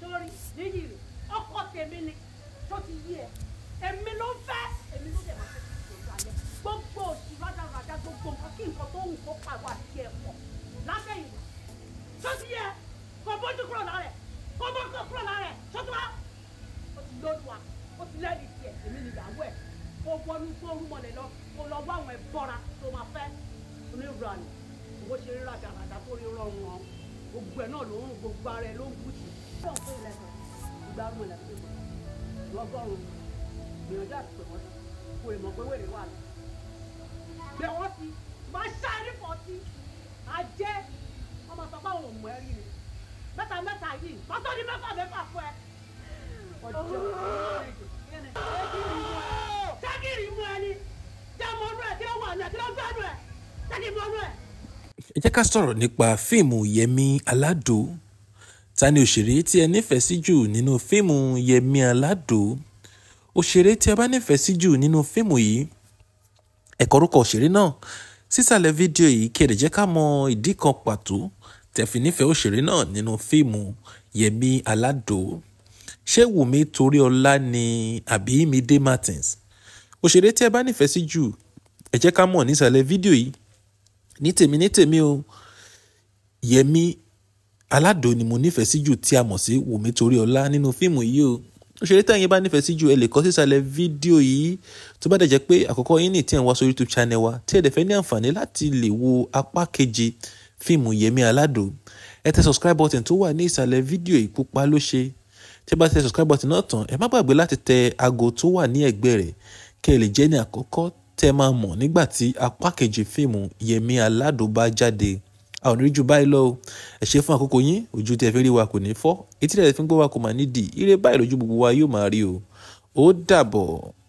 sórí níyì rẹ̀ ọkọ tèmi ni tó ti yí ẹ èmi ló ń fẹ́ èmi ló dẹ̀ máa fẹ́ kí ìṣòro alẹ́ gbogbo òsì rádaràdà gbogbo nǹkan kí nǹkan tó wù kó pàwọ́ àti ẹ̀ pọ̀ látẹ̀yìn tó ti yẹ kò bójú kúrò lára ẹ̀ kò bójú kúrò lára ẹ̀ tó ti wá ó ti lórí wa ó ti lẹ́rìí tiẹ̀ èmi ni ìyàwó ẹ̀ kó wọnú gbóòórùn mọ́lẹ̀ lọ kó lọ wá àwọn ẹ̀bọ́ra tó máa fẹ́ onírànì owó ṣe rí rádaràdà tó rí rọrùn wọn gbogbo ẹ̀ náà ló ń gbogbo ara ẹ̀ ló ń bùtì. ìgbà ọmọ ìlànà tó kọ lọ́gọ́rùn-ún gbìyànjú àti pè wọ́n sí kó lè mọ̀ pé wèrè wà lọ. gbé wọ́n sí máa ṣáárí fọ́tí ajẹ́ ọmọ sọ pé àwọn ò mọ ẹ rí ni mẹ́ta mẹ́ta yìí pátá ní mẹ́fà mẹ́fà fún ẹ. ọjọ́ ṣẹ́gìrì mú ẹni jẹ́ mọ́nú ẹ̀ kí ló wà ní ẹ̀ kí ló gbẹ́nu ẹ̀ ṣẹ́gìrì mọ́nú ẹ̀. ẹ jẹ́ ká sọ̀rọ̀ nípa fíìmù yẹmi aládò ta ni òṣèré tí ẹ nífẹ̀ẹ́ sí jù nínú fíìmù yẹmi aládò òṣèré tí ẹ bá nífẹ̀ẹ́ sí jù nínú fíìmù yìí ẹ kọ orúkọ òṣèré náà sísàlẹ̀ fídíò yìí kí ẹ lè jẹ́ ká mọ ìdí kan pàtó tẹ́ fi nífẹ̀ẹ́ òṣèré náà nínú fíìmù yẹmi aládò ṣé wùmí toríọlá ni àbí Mide Martins òṣèré tí ẹ bá nífẹ̀ẹ́ sí jù ẹ jẹ́ ká mọ̀ nísàlẹ̀ fídíò yìí ní tèmi ní tèmi o yẹmi aládò ni mo nífẹ̀ẹ́ sí jù tí a mọ̀ sí wùmí toríọlá nínú fíìmù yìí o òṣèré tẹ̀yin bá nífẹ̀ẹ́ sí jù ẹ lè kọ sísàlẹ̀ fídíò yìí tó bá dẹ̀ jẹ́ pé àkọ́kọ́ yín ní tí ẹ̀ ń wá sórí youtube channel wa tí ẹ̀ dẹ̀ fẹ́ ní àǹfààní láti lè wo apá keje fíìmù yẹmi aládò ẹ tẹ subscribe button tó wà ní ìsàlẹ̀ fídíò yìí pupa ló ṣe tí ẹ bá tẹ subscribe button náà tán ẹ má gbàgbé láti tẹ aago tó wà ní ẹ̀gbẹ́ rẹ̀ kẹ́ ẹ lè jẹ́ ní àkọ́kọ́ tẹ́ máa mọ̀ nígbà tí apá keje fíìmù yẹmi aládò bá jáde a ò ní rí ju báyìí lọ o ẹ ṣe fún àkókò yín ojú tí ẹ fi rí wa kò ní fọ́ etí rẹ̀ fi ń gbọ́ wa kò máa nídìí ire báyìí lójú gbogbo wa yóò máa rí o ó dàbọ̀.